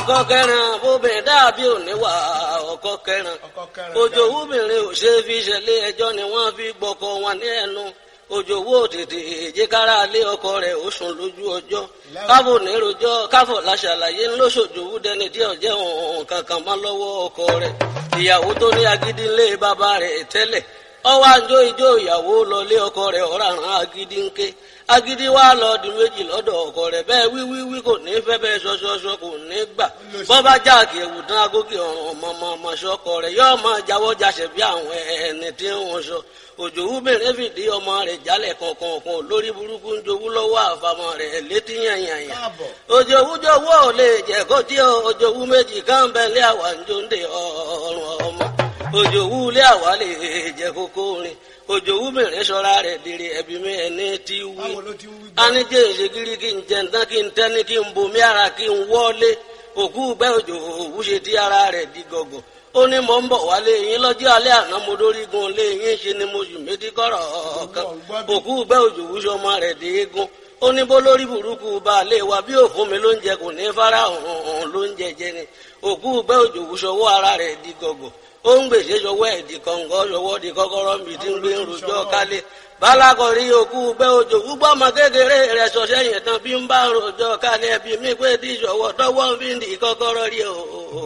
ọkọ kẹrin obìnrin dàbí òníwà ọkọ kẹrin òjò wúbìnrin ò ṣe fi ṣẹlẹ̀ ẹjọ́ ni wọ́n fi gbọkọ wọn ní ẹnu òjò wó tètè èjìkára lé ọkọ rẹ̀ ó sùn lójú ọjọ́ káfò nírojọ́ káfò láṣàlàyé ńlọsọjòwú dẹni tí ọjẹ òun kankan mọ́ lọ́wọ́ ọkọ rẹ̀ ìyàwó tó ní agídí ńlé bàbá rẹ̀ tẹ́lẹ̀ ọwọ́ àjọ ìjọ ìyàwó lọlé ọkọ rẹ̀ ọ̀ràn agídí ńké agídí wa lọ di méjì lọ́dọ̀ ọkọ rẹ̀ bẹ́ẹ̀ wíwíwí kò ní fẹ́ bẹ́ẹ̀ ṣọṣọṣọ kò ní gbà bọ́bá jáàkì ẹ̀wù tán agókè ọ̀ràn ọmọọmọ ṣọkọ rẹ̀ yóò máa jáwọ́ jáṣẹ̀ bí àwọn ẹni tí wọ́n sọ òjò wúbẹ̀rẹ̀ fìdí ọmọ rẹ̀ jálẹ̀ kọ̀ọ̀kan lórí burúkú ń jowú lọ́wọ́ àfàmọ́ rẹ̀ létí yànyànyà òjò wújọwọ́ ò lè jẹ́ kó tí òjò wú méjì káńbẹ́lẹ́ àwà ń jóńdè ọ̀rùn ọmọ òjò wú lé àwa lè jẹ́ kókó rin òjò wú mìíràn sọ́ra rẹ̀ dèrè ẹ̀bí mi ẹni tí wí anijẹ́ ìṣègìrì kí n jẹ ntán kí n tẹ́ni kí n bomi ara kí n wọ́lé òkú gbẹ́ òjò òwú ṣe tí ara rẹ̀ di gọ̀gọ̀ ó ní mò ń bọ̀ wálé yín lọ́jọ́ alẹ́ àná mo dórí gun lé yín ṣe ni mo sì méjì kọ́rọ̀ kan òkú gbẹ́ òjò wúṣọ ọmọ rẹ̀ dé eégún ó ní bó lórí burúkú bá a lè wa bí òfun mi ló ń jẹ kò ní fara hàn ló ń jẹjẹ ni òkú gbẹ́ òjò wúṣọ ọwọ́ ara rẹ̀ di gọ̀gọ̀ ó ń gbèsè sọwọ́ ẹ̀ di kọ̀ǹgọ́ sọwọ́ di kọ́kọ́rọ́ mi tí ń gbé ń rojọ́ kálé balakọ̀rí òkú gbẹ́ òjò gbúgbọ́ ọmọ kékeré rẹ̀ sọ sẹ́yìn tán bí ń bá rojọ́ kálé bí mi pé tí sọwọ́ tọwọ́ fi ń di kọ́kọ́rọ́ rí o.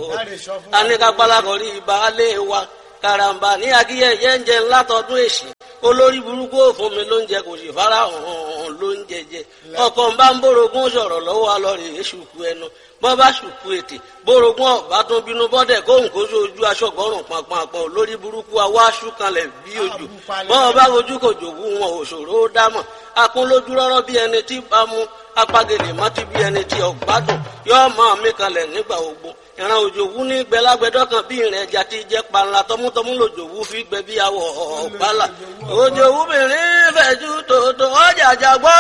aníkà balakọ̀rí baálé wa karamba ní akíyẹyẹ ń jẹ ńlá tọdún èsì olórí burúkú òfun mi ló ń jẹ kò sì fara hàn ló ń jẹjẹ ọkọ ń bá ń bórogún sọ̀rọ̀ lọ́wọ́ alọrẹ èṣùkú ẹnu bọ́ bá ṣùkú ètè bórogún ọ̀bá tó bínú bọ́dẹ̀ kóhùn kó sójú aṣọ́gbọ́rùn pàpàpọ̀ lórí burúkú awá ṣúkanlẹ̀ bí ojú bọ́ bá ojú kò jòwú wọn òṣòro ó dámọ̀ akún lójú rọ́rọ́ bí ẹni tí bá mú apagèlè mọ́tí bí ẹni tí ọ̀gbádùn yóò máa mí kanlẹ̀ nígbà ogbó ìran òjòwú ní gbẹlágbẹdọ kan bí ìrìn ẹja ti jẹ panla tọmútọmú lòjòwú fi gbẹ bí awọ ọgbàlà òjòwú mìíràn fẹjú tòótọ́ ọjà àjàgbọ́